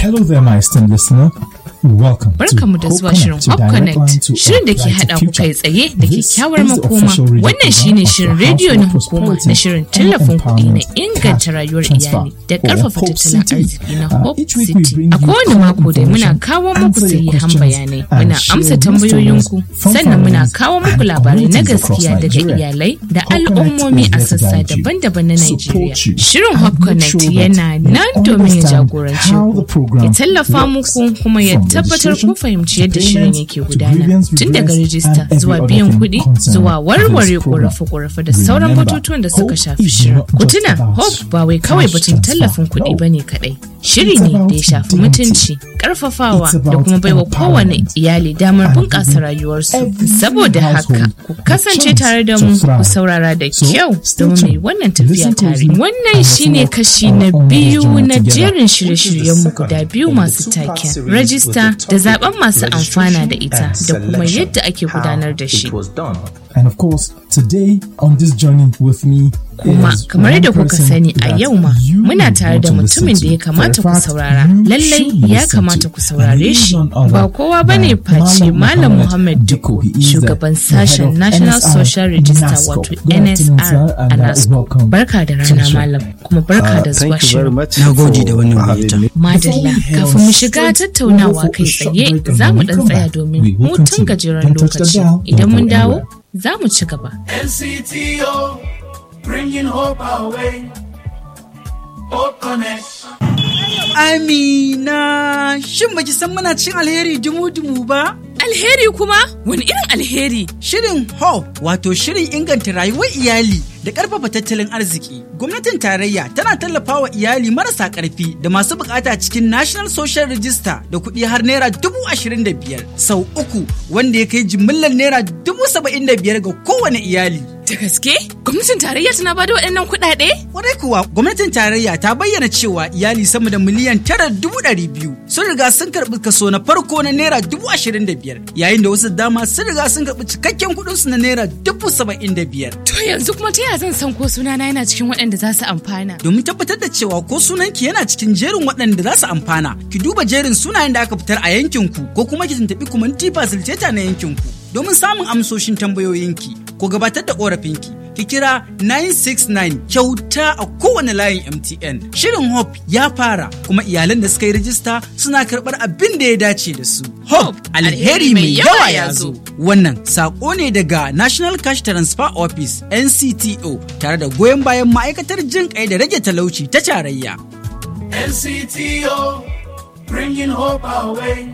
Hello there, my esteemed listener. Welcome Barkamu da zuwa shirin Hop Connect, shirin da ke haɗa ku kai tsaye da kyakkyawar makoma. Wannan shine shirin rediyo na hukuma na shirin tallafin kuɗi na inganta rayuwar iyali da ƙarfafa tattalin arziki na Hope City. A kowane mako dai muna kawo muku sahihan bayanai, muna amsa tambayoyinku, sannan muna kawo muku labarai na gaskiya daga iyalai da al'ummomi a sassa daban-daban na Najeriya. Shirin Hop Connect yana nan domin ya jagoranci ku, ya tallafa muku kuma ya tabbatar kun fahimci yadda shirin yake gudana tun daga rijista zuwa biyan kuɗi zuwa warware ƙorafe-ƙorafe da sauran batutuwan da suka shafi shirin. Ku tuna Hope ba wai kawai batun tallafin kuɗi ba ne kaɗai. Shiri ne da ya shafi mutunci, ƙarfafawa da kuma baiwa kowane iyali damar bunƙasa rayuwarsu. Saboda haka, ku kasance tare da mu ku saurara da kyau domin mai wannan tafiya tare. Wannan shine kashi na biyu na jerin shirye-shiryenmu guda biyu masu taken. Rajista da zaben masu amfana da ita da kuma yadda ake gudanar da shi. And of course, today on this journey with me Kuma is kamar one yadda kuka person sani a that yau ma you muna tare da want to mutumin da ya listen to. kamata For ku a fact, saurara. you Lallai should ya listen kamata to. ku And saurare he is shi. none other Ba kowa ba ne than face Malam Malam Muhammad Dikko, He is the- shugaban the head sashen of National NSR Social Register NASCO. wato Good afternoon, NSR sir, a and, uh, NASCO. welcome Barka da to the rana show. Malam, kuma barka da zuwa Thank you very shirin. much. Na gode da for wannan having gayyata. me. Madalla, kafin mu shiga tattaunawa kai tsaye za mu dan tsaya domin hutun gajeren lokaci. Idan mun dawo, za mu ci gaba. NCTO, bringing hope our way. Hope Connect. Amina, shin baki san muna cin alheri dumu-dumu ba? Alheri kuma? Wani irin alheri? Shirin HOPE wato shirin inganta rayuwar iyali da ƙarfafa tattalin arziki. Gwamnatin tarayya tana tallafawa iyali marasa ƙarfi da masu bukata cikin National Social Register da kuɗi har naira dubu ashirin da biyar sau uku wanda ya kai jimillar naira dubu saba'in da biyar ga kowane iyali. Da gaske? Gwamnatin tarayya tana bada waɗannan kuɗaɗe? Kwarai kuwa gwamnatin tarayya ta bayyana cewa iyali sama da miliyan tara dubu ɗari biyu sun riga sun karɓi kaso na farko na naira dubu ashirin da biyar yayin da wasu dama sun riga sun karɓi cikakken kuɗinsu na naira dubu saba'in da biyar. To yanzu kuma ta yaya zan san ko sunana yana cikin waɗanda za su amfana? Domin tabbatar da cewa ko sunanki yana cikin jerin waɗanda za su amfana, ki duba jerin sunayen da aka fitar a yankinku ko kuma ki tuntuɓi kumanti facilitator na yankinku. Domin samun amsoshin tambayoyinki ko gabatar da ƙorafinki, ki kira 969 kyauta a kowane layin MTN. Shirin Hope ya fara kuma iyalan da suka yi rajista suna karɓar abin da ya dace da su. Hope alheri mai yawa ya zo. Wannan saƙo ne daga National Cash Transfer Office NCTO tare da goyon bayan ma'aikatar jin kai da rage talauci ta tarayya. NCTO, bringing hope our way.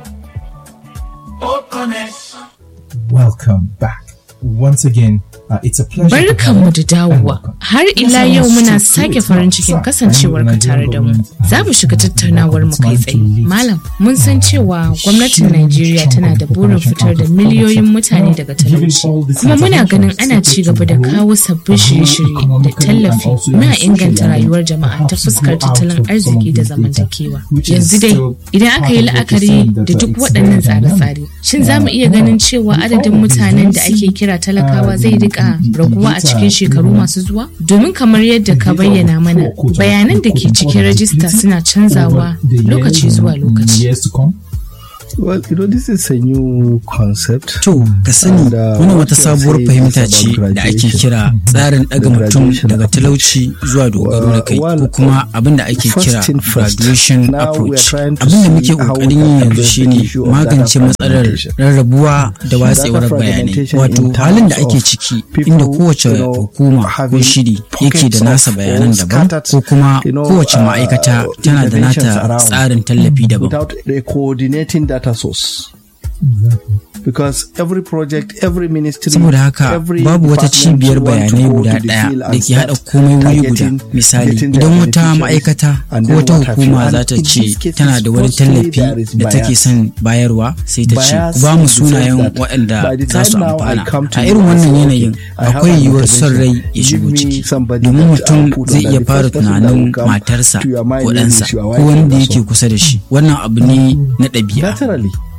Hope Connect. Welcome back. Once again, uh, it's a pleasure. to have Barkanmu you da and dawowa. welcome. Har Yes, ila I yau want muna to sake do it farin now. cikin Sir, kasancewar ka tare da mu. Za mu shiga tattaunawar mu kai tsaye. Malam, mun san cewa gwamnatin Najeriya tana da burin fitar da miliyoyin mutane daga talauci. Kuma muna ganin ana ci gaba da kawo sabbin shirye-shirye da tallafi na inganta rayuwar jama'a ta fuskar tattalin arziki da zamantakewa. Yanzu dai, idan aka yi la'akari da duk waɗannan tsare-tsare, shin za mu iya ganin cewa adadin mutanen da ake kira talakawa zai rika raguwa a cikin shekaru masu zuwa? Domin kamar yadda ka bayyana mana, bayanan da ke cikin rajista suna canzawa lokaci zuwa lokaci. Years to come. Well, you know, this is a new concept. To, ka sani And, uh, wani what wata you are sabuwar saying fahimta is ce about da ake graduation. kira tsarin ɗaga The mutum graduation daga approach. talauci zuwa dogaro da kai Well, ko kuma abin da ake first kira thing first. graduation Now we are approach. trying to Abin da muke see how we ƙoƙarin yi can yanzu address the shine issue of magance data matsalar fragmentation. rarrabuwa da watsewar Data bayanai. fragmentation Wato in halin da terms ake of ciki people, inda kowace you know, hukuma ko having shiri yake pockets da nasa of bayanan or daban scattered, ko kuma you know, kowace uh, ma'aikata tana da interventions nata around tsarin tallafi daban. without a coordinating data source. Because every project, every ministry, saboda haka every babu wata department cibiyar want to bayanai go guda to the ɗaya field da and ke haɗa start komai wuri guda targeting, misali getting the idan wata beneficiaries, ma'aikata and ko then wata what have you. hukuma And za ta in ce these cases, tana da wani mostly tallafi there is da take bias. son bayarwa sai ta ce Bias ku ba mu in the sense sunayen that waɗanda by the za su time now I amfana come to a you irin and say, wannan okay, yanayin I have akwai an yiwuwar son rai intervention. ya shigo Give me ciki somebody domin that I'll mutum put zai under iya the fara first person that will tunanin come matarsa to your mind ko maybe ɗansa is your ko wife wanda or yake so. kusa da shi wannan abu ne na ɗabi'a Naturally.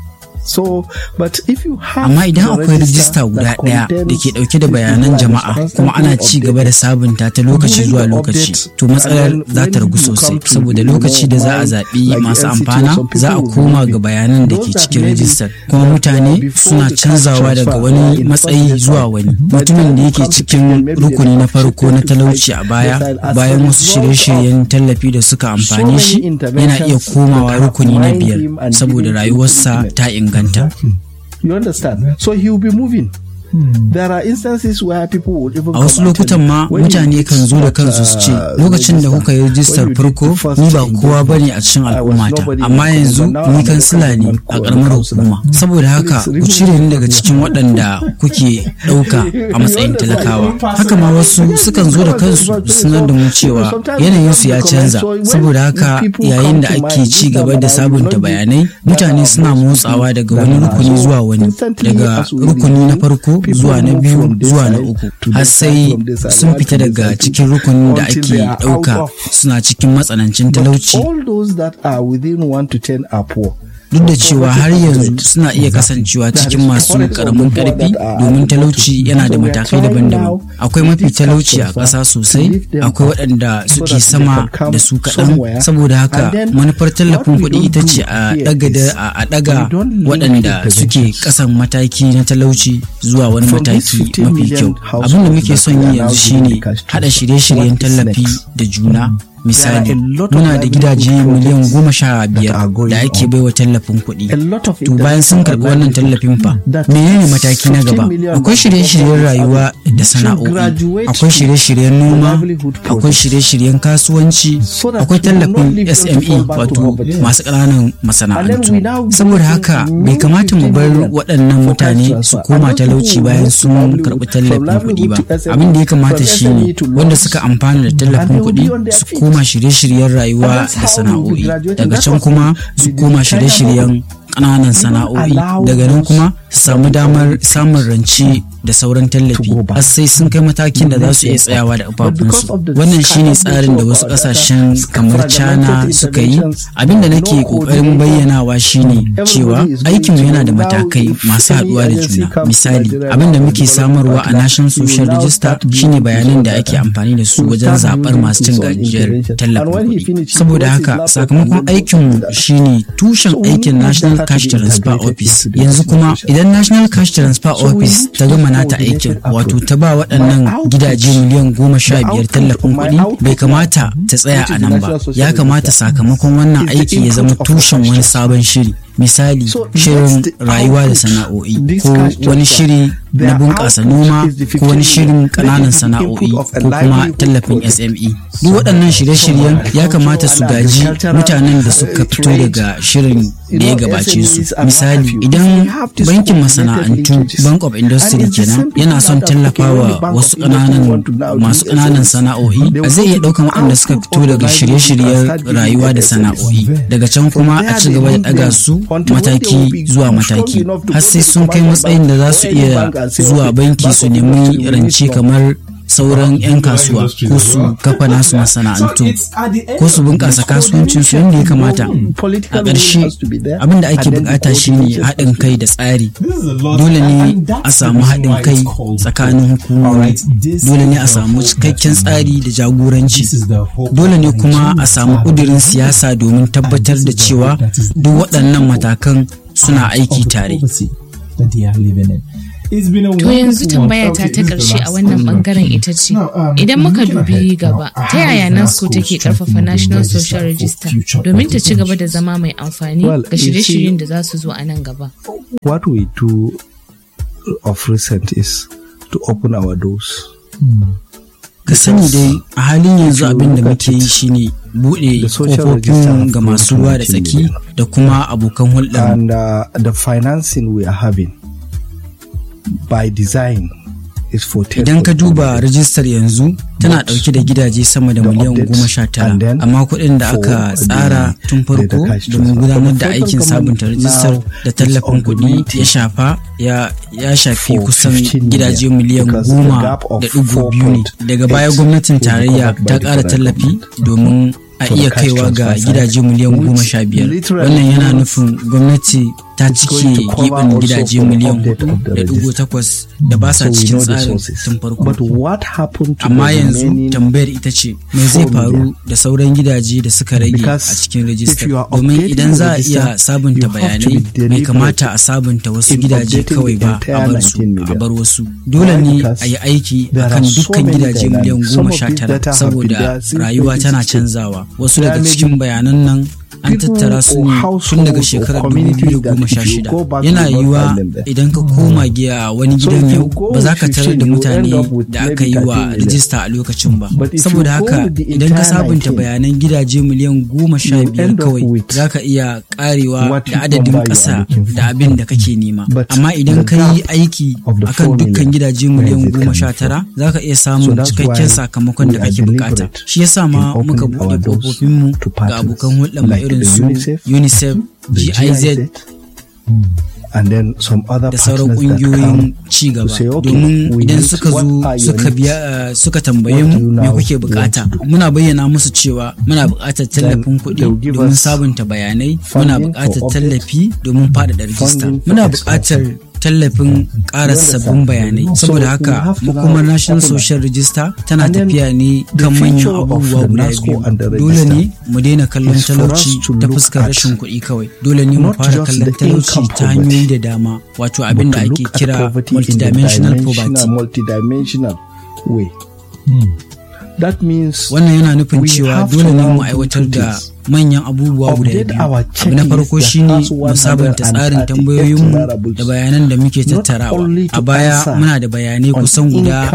So, but if you have Amma idan the akwai register rijista guda that ɗaya da contains ke ɗauke da this bayanan information jama'a kuma constantly ana ci gaba da sabunta ta lokaci When zuwa the lokaci update- to matsalar and then za ta when ragu you sosai come to, saboda you know, lokaci da za a why, zaɓi like masu NCT, amfana some people za a will koma believe ga it. bayanan da Those ke that cikin maybe rijistar kuma that were mutane before suna the cash canzawa daga transfer wani in matsayi first zuwa place. wani By the mutumin time da you yake come to cikin payment, maybe they rukuni na have farko na shifted to talauci a five baya decide as bayan a wasu result shirye-shiryen tallafi da suka amfane many shi yana iya interventions komawa that have rukuni na mined biyar him and saboda given him rayuwarsa treatment. ta inganta You understand? So he will be moving. There are instances where people would even a wasu come and tell lokutan you, ma when you mutane did kan zo da not, kansu su ce uh, lokacin da register, kuka yi rijistar when you did farko the first ni ba kowa engagement, bane a cikin I was al'ummata nobody in amma the yanzu government. Now ni I'm a kansila ne government a karamar councillor. hukuma saboda haka Please ku cire ni daga cikin waɗanda kuke ɗauka a matsayin talakawa haka ma wasu sukan zo da kansu su sanar da mu cewa yanayinsu ya canza saboda haka yayin da ake ci gaba da sabunta bayanai mutane suna motsawa daga wani rukuni zuwa wani daga rukuni na farko zuwa na biyu zuwa na uku har sai sun fita daga cikin rukunin da ake ɗauka suna cikin matsanancin talauci All those that are within 1 to 10 are poor. duk da cewa har yanzu suna iya kasancewa cikin masu karamin karfi domin talauci yana da matakai daban-daban akwai mafi talauci a ƙasa sosai akwai waɗanda suke sama da su kaɗan saboda haka manufar tallafin kuɗi ita ce a ɗaga waɗanda suke ƙasan mataki na talauci zuwa wani mataki mafi kyau abin da muke son yi yanzu shine haɗa shirye-shiryen tallafi da juna misali muna da gidaje miliyan goma sha biyar da ake baiwa tallafin kuɗi to bayan sun karɓi wannan tallafin fa menene mataki na gaba akwai shirye-shiryen rayuwa da sana'o'i akwai shirye-shiryen noma akwai shirye-shiryen kasuwanci akwai tallafin sme wato masu ƙananan masana'antu saboda haka bai kamata mu bar waɗannan mutane su koma talauci bayan sun karɓi tallafin kuɗi ba abin da ya kamata shine wanda suka amfana da tallafin kuɗi su koma koma shirye-shiryen rayuwa da sana'o'i daga can kuma su koma shirye-shiryen ƙananan sana'o'i daga nan kuma su samu damar samun rance da sauran tallafi har sai sun kai matakin da za su iya tsayawa da ƙafafunsu wannan shine tsarin da wasu ƙasashen kamar china suka yi abin da nake ƙoƙarin bayyanawa shine cewa aikinmu yana da matakai masu haɗuwa da juna misali abin da muke samarwa a national social register shine bayanan da ake amfani da su wajen zaɓar masu cin gajiyar tallafin kuɗi saboda haka sakamakon aikinmu shine tushen aikin national cash transfer office yanzu kuma idan national cash transfer office ta gama nata aikin wato ta ba waɗannan gidaje miliyan goma sha biyar tallafin kuɗi bai kamata ta tsaya a nan ba ya kamata sakamakon wannan aiki ya zama tushen wani sabon shiri misali shirin rayuwa da sana'o'i ko wani shiri na bunƙasa noma ko wani shirin ƙananan sana'o'i ko kuma tallafin SME. Duk waɗannan shirye-shiryen ya kamata su gaji mutanen da suka fito daga shirin da ya gabace su. Misali, idan bankin masana'antu Bank of Industry kenan yana son tallafawa wasu ƙananan masu ƙananan sana'o'i zai iya ɗaukan waɗanda suka fito daga shirye-shiryen rayuwa da sana'o'i. Daga can kuma a ci gaba da ɗaga su mataki zuwa mataki har sai sun kai matsayin da za su iya zuwa banki su nemi rance kamar sauran 'yan kasuwa ko su kafa nasu masana'antu ko su bunƙasa kasuwancinsu yadda ya kamata a ƙarshe abin da ake bukata shine haɗin kai da tsari dole ne a samu haɗin kai tsakanin hukumomi dole ne a samu cikakken tsari da jagoranci dole ne kuma a samu ƙudurin siyasa domin tabbatar da cewa duk waɗannan matakan suna aiki tare To yanzu tambaya ta ta ƙarshe a wannan bangaren ita ce, idan muka dubi gaba, ta yaya NASCO take ƙarfafa National Social Register domin ta ci gaba da zama mai amfani ga shirye-shiryen da za su zo a nan gaba? What we do of recent is to open our doors. ka sani dai a halin yanzu abin da muke yi shine buɗe kofofin ga masu ruwa da tsaki da kuma abokan hulɗar And uh, the financing we are having by design is for idan ka duba rajistar yanzu tana ɗauke da gidaje sama da miliyan goma sha tara amma kuɗin da aka tsara tun farko domin gudanar da aikin sabunta rajistar da tallafin kuɗi ya shafa ya shafi kusan gidaje miliyan goma da ɗigo biyu ne daga baya gwamnatin tarayya ta ƙara tallafi domin a iya kaiwa ga gidaje miliyan goma sha biyar wannan yana nufin gwamnati ta cike gibin gidaje miliyan hudu da dubu takwas da ba sa cikin tsarin tun farko amma yanzu tambayar ita ce me zai faru da sauran gidaje da suka rage a cikin rajistar domin idan za a iya sabunta bayanai bai kamata a sabunta wasu gidaje kawai ba a bar su a bar wasu dole ne a yi aiki akan dukkan gidaje miliyan goma sha tara saboda rayuwa tana canzawa wasu daga cikin bayanan nan an tattara su ne tun daga shekarar 2016 yana yiwuwa idan ka koma giya wani gidan yau ba za ka tarar da mutane da aka yi wa rijista a lokacin ba saboda haka idan ka sabunta bayanan gidaje miliyan goma sha biyar kawai za ka iya karewa da adadin ƙasa da abin da kake nema amma idan ka yi aiki akan dukkan gidaje miliyan goma sha tara za ka iya samun cikakken sakamakon da kake bukata shi yasa ma muka buɗe ƙofofinmu ga abokan hulɗar mu irin su unicef giz and then some other da sauran kungiyoyin ci gaba domin idan suka zo suka biya suka tambaye mu me kuke bukata muna bayyana musu cewa muna bukatar tallafin kuɗi domin sabunta bayanai muna bukatar tallafi domin faɗaɗa rijista muna bukatar tallafin ƙara sabbin bayanai saboda haka hukumar national social register tana tafiya ne kan manyan abubuwa guda biyu dole ne mu daina kallon talauci ta fuskar rashin kuɗi kawai dole ne mu fara kallon talauci ta hanyoyi da dama wato abin da ake kira multidimensional poverty wannan yana nufin cewa dole ne mu aiwatar da manyan abubuwa guda biyu abu na farko shine mu sabunta tsarin tambayoyinmu da bayanan da muke tattarawa a baya muna da bayanai kusan guda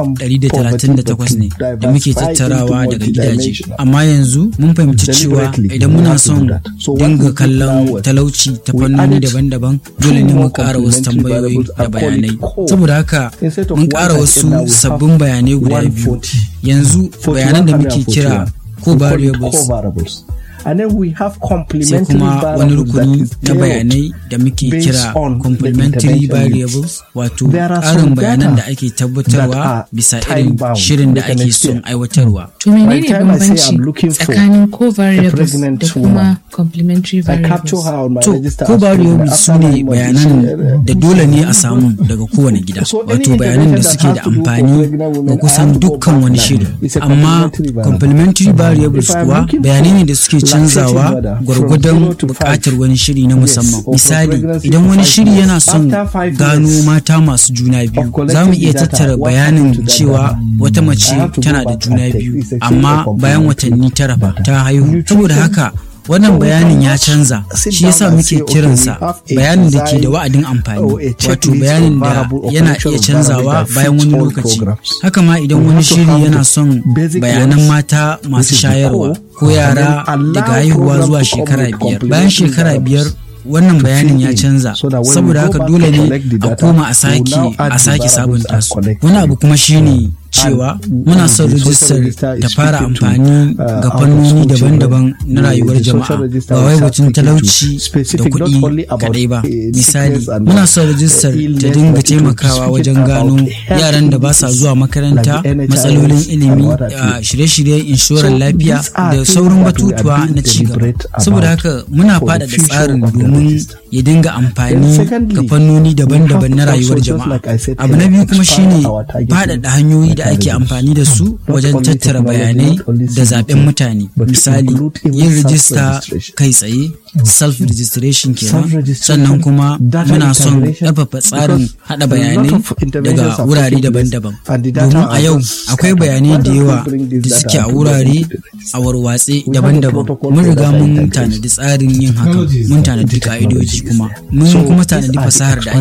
138 ne da muke tattarawa daga gidaje amma yanzu mun fahimci cewa idan muna son dinga kallon talauci ta fannoni daban-daban dole ne mu ƙara wasu tambayoyi da bayanai saboda haka mun ƙara wasu sabbin bayanai guda biyu yanzu bayanan da muke kira ko variables and then we have sai complementary kuma wani variables that rukuni is na bayanai da muke based kira on the complementary intervention variables wato There are ƙarin some bayanan data da ake that are tabbatarwa bisa irin time-bound shirin da with an ake son extent. aiwatarwa To By menene the time I say bambanci I'm looking for tsakanin co-variables pregnant da woman, kuma complementary I capture variables? her on my To, register ko as pregnant. variables After su ne nine months, bayanan uh, da dole ne a samu daga kowane gida So any wato bayanan da intervention suke da that has to do for amfani pregnant women, ga I kusan have to go dukkan back wani now. shiri It's a amma complementary variable. complementary variables If I'm kuwa looking bayanai ne da for suke lactating canzawa mother from gwargwadon zero to buƙatar five. wani shiri na musamman or for misali pregnancy idan for wani five shiri months. yana son After five gano years mata masu juna biyu collecting za mu iya the data, tattara what bayanin happened to that cewa data? wata I mace have to go tana da back juna and take. biyu It's a chain amma of bayan complementary watanni tara fa data. ta haihu Nutrition. saboda haka wannan So we bayanin ya cannot canza sit shi down yasa and muke say, okay, kiransa we have a bayanin da ke da design wa'adin amfani or a checklist wato of bayanin da variable or yana collection iya of canzawa variable that bayan fits wani all lokaci programs. haka ma idan We wani have to shiri have yana the son basic bayanan ones, mata masu which is the shayarwa core, ko and yara then allow daga haihuwa program zuwa to come shekara with biyar bayan complementary shekara biyar variables wannan to bayanin fill ya in canza so that when we saboda go haka back dole to ne collect the a data, koma a we sake will now add a the sake variables sabunta and su collect wani them. abu kuma shine cewa muna son the social rijistar register ta is fara speaking to, amfani uh, ga out of fannoni school daban-daban children. na rayuwar The social jama'a register ba will wai start batun speaking to talauci da specific, not kuɗi only about, kaɗai ba uh, misali sickness and, muna uh, son rijistar ta illness, dinga but it will taimakawa speak wajen about gano health yaran da ba sa zuwa makaranta like the NHIS matsalolin and ilimi what have you. a shirye-shiryen inshorar So lafiya these are da things sauran that we are batutuwa being na cigaba deliberate saboda about haka muna for the faɗaɗa future tsarin of the domin register. ya dinga Then amfani secondly, ga fannoni we daban-daban na have to rayuwar also, just jama'a like I said abu na earlier, biyu kuma expand shine our targeting faɗaɗa hanyoyi da ake mechanisms. amfani da su Not wajen only tattara technology, bayanai not only da CBT, zaben mutane but to misali include even yin rijista self-registration. kai tsaye self registration kenan Self-registration, sannan kuma data muna son integration, ƙarfafa tsarin because hada a lot bayanai of interventions daga are wurare taking place daban-daban and the data domin a are yau just akwai scattered. bayanai Why da don't we yawa bring this da data suke a and wurare put it together? a warwatse We have a daban-daban protocol mun for riga data mun integration. tanadi tsarin yin haka Technology is mun there. tanadi The technology ka'idoji is kuma there. mun So kuma these tanadi are the fasahar da